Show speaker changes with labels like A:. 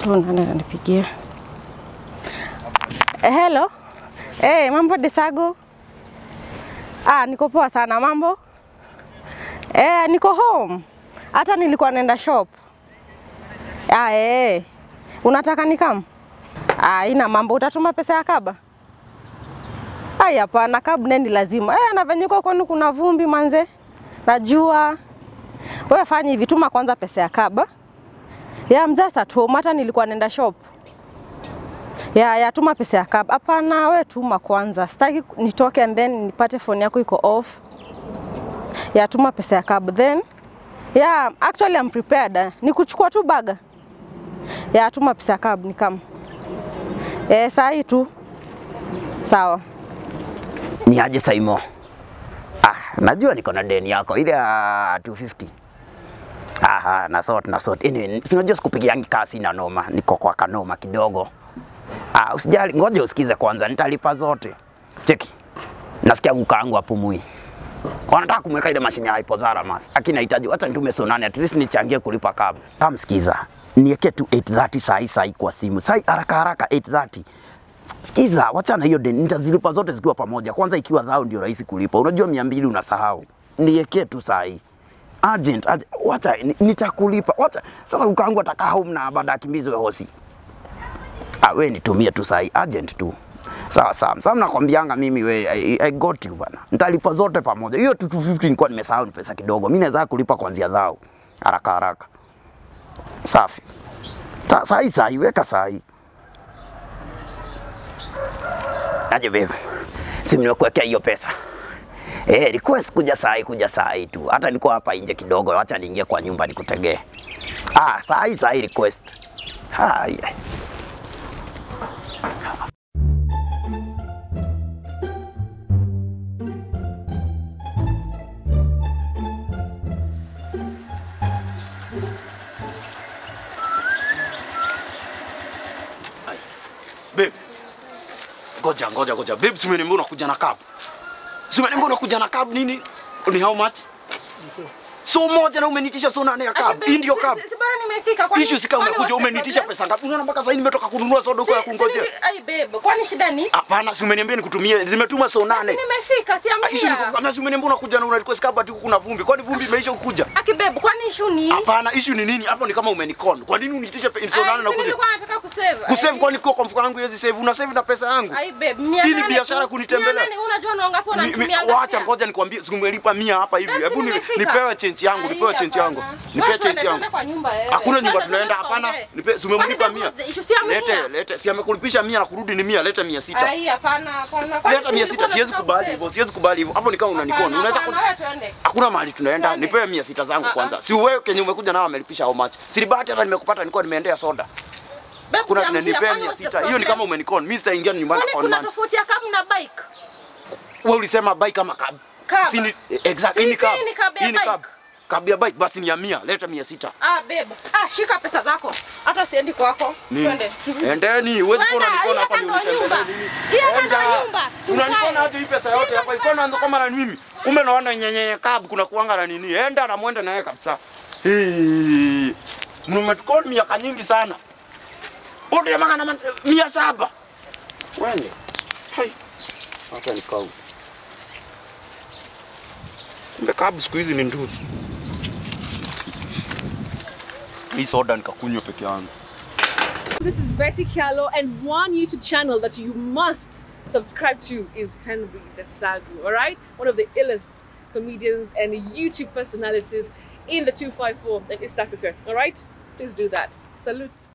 A: So nani ananipigia? Eh, hello. Eh, mambo Desago? Ah, niko poa sana. Mambo? Eh, niko home. Hata nilikuwa naenda shop. Ah, eh. Unataka nikam? Ah, ina mambo. Utatuma pesa ya kaba? Ai, hapana, kab nendi lazima. Eh, na venye uko kwani kuna vumbi manze. Najua. Wewe fanya hivi, tuma kwanza pesa ya kaba. Yeah, I'm just at home. Hata nilikuwa naenda shop. Ya, ya tuma pesa ya cab. Hapana, we tuma kwanza. Sitaki nitoke and then nipate phone yako iko off. Ya tuma pesa ya cab then. Yeah, actually I'm prepared. Ni kuchukua tu baga. Ya tuma pesa ya cab ni kama. Eh, saa hii tu. Sawa.
B: Ni aje Saimo? Ah, najua niko na deni yako ile ya 250. Aha, na sort na sort. Anyway, si unajua sikupigiangi kasi na noma, niko kwa kanoma kidogo. Ah, usijali, ngoja usikize kwanza, nitalipa zote. Cheki. Nasikia kukaangu apumui. Wanataka kumweka ile mashine ya hypothalamus. Lakini nahitaji hata nitume sonane at least nichangie kulipa kabla. Kama sikiza, niweke tu 830 sahi sahi kwa simu. Sahi haraka haraka 830. Sikiza, wachana hiyo deni, nitazilipa zote zikiwa pamoja. Kwanza ikiwa dhao ndio rahisi kulipa. Unajua mia mbili unasahau. Niwekee tu sahi. Agent, agent, wacha ni- nitakulipa. Wacha sasa ukaangu atakaa home na baada akimbizwe hosi. Ah, we nitumie tu sahi, agent tu. Sawa sawa. Sasa nakwambianga mimi we I, I got you bana. Nitalipa zote pamoja. Hiyo tu 250 nilikuwa nimesahau ni pesa kidogo. Mimi naweza kulipa kuanzia dhao. Haraka haraka. Safi. Sa- Sahi sahi weka sahi. Aje babe. Si nimekuwekea hiyo pesa. Eh, request kuja sahi kuja sahi tu. Hata niko hapa nje kidogo, acha niingie kwa nyumba nikutegee. Ah, sahi sahi request. Haya.
C: Babe. Ngoja ngoja ngoja. Babe, si umeniambia unakuja na cab. Si umeniambia unakuja na cab nini? Ni how much? So moja na umenitisha so nane ya cab. Hii ndio cab.
A: Si bora nimefika. kwani-
C: Issue si kama
A: kwani
C: umekuja
A: what's the
C: umenitisha
A: problem?
C: pesa ngapi? Unaona mpaka sasa nimetoka kununua soda huko ya
A: Si- si
C: kungojea.
A: nili- Ai babe, kwani shida ni?
C: Hapana, si umeniambia nikutumie. Zimetuma so nane.
A: Nimefika,
C: Ah, Issue ni
A: siamia.
C: kufika. Na si umeniambia unakuja na una request cab ati kuna vumbi. Kwani vumbi imeisha kukuja?
A: Aki babe, kwani issue ni?
C: Hapana, issue ni nini? Hapo ni kama umenikon. Kwa nini unitishe pe- so
A: Ai,
C: nane na
A: si
C: kuja?
A: nilikuwa nataka kusave.
C: Kusave
A: Ai,
C: kwani kwa mfuko wangu hizi save. Una save na pesa yangu.
A: Ai babe, mia
C: Hii ni
A: nane
C: biashara
A: tu.
C: kunitembelea.
A: Mia nane, Unajua na ngapi
C: Mi- mi-
A: unanitumia?
C: Wacha ngoja nikwambie, sikumelipa mia hapa hivi.
A: Basi
C: Hebu ni-
A: nimefika.
C: nipewe chenchi yangu,
A: Ai,
C: nipewe chenchi yangu,
A: hapana.
C: nipewe
A: Watu
C: chenchi yangu.
A: wanaenda kwa nyumba wewe.
C: Hakuna nyumba
A: Twende,
C: tunaenda,
A: twende
C: hapana.
A: tuongee.
C: Nipe, si umemlipa
A: Kwani
C: mia.
A: babe, issue si ya mia?
C: Lete, lete, si amekulipisha mia na kurudi ni mia, leta mia sita.
A: Ai, hapana, hapana. Kwani
C: Leta mia
A: si
C: sita,
A: nilikuwa
C: siwezi
A: nataka
C: kubali
A: kusave?
C: hivyo, siwezi kubali hivyo. Hapo ni kama unanikona.
A: Hapana,
C: Unaweza
A: hapana,
C: ku-
A: wewe twende.
C: Hakuna mahali tunaenda,
A: Twende.
C: nipewe mia sita zangu
A: Ah, ah.
C: kwanza. Si wewe kenye umekuja nao amelipisha how much? Si bahati hata nimekupata nilikuwa nimeendea soda.
A: Babe,
C: Kuna
A: siamia,
C: tunanipea
A: kwani
C: mia
A: what's the
C: sita. Hiyo ni
A: problem?
C: kama umenikona. Mimi sitaingia nyumbani
A: Kwani
C: kwa
A: kuna
C: nani.
A: tofauti ya cab na bike?
C: Wewe ulisema bike kama cab.
A: Cab.
C: Si ni exact,
A: Si
C: hii ni cab.
A: hii ni cab ya
C: Hii ni
A: bike.
C: cab. Cab ya bike basi ni ya mia, leta mia sita.
A: Ah, babe. Ah, shika pesa zako. Hata siendi kwako.
C: Nini?
A: Twende.
C: Endeni, huwezi kuwa
A: Kwenda,
C: unanikona
A: hii
C: hapa
A: hata
C: ndio
A: ndo
C: unitembelea
A: nyumba.
C: nini?
A: Hii hata ndo
C: Enda.
A: nyumba. Si
C: Unanikona
A: ukae.
C: aje hii pesa yote
A: Hii
C: hapa?
A: ndo
C: Iko naanza kama na mimi. Kumbe naona nyenye kabu kuna kuanga na nini? Enda na muende naye kabisa. Hii. Mmetukoni miaka nyingi sana. Wote ya maka na man- mia saba. Wende. Hai. Hata nikau. Kumbe kabu siku hizi ni nduzi. Hii soda nikakunywa peke yangu.
D: This is Betty Kialo, and one YouTube channel that you must subscribe to is Henry Desagu, all right? One of the illest comedians and YouTube personalities in the 254 in East Africa, all right? Please do that. Salute.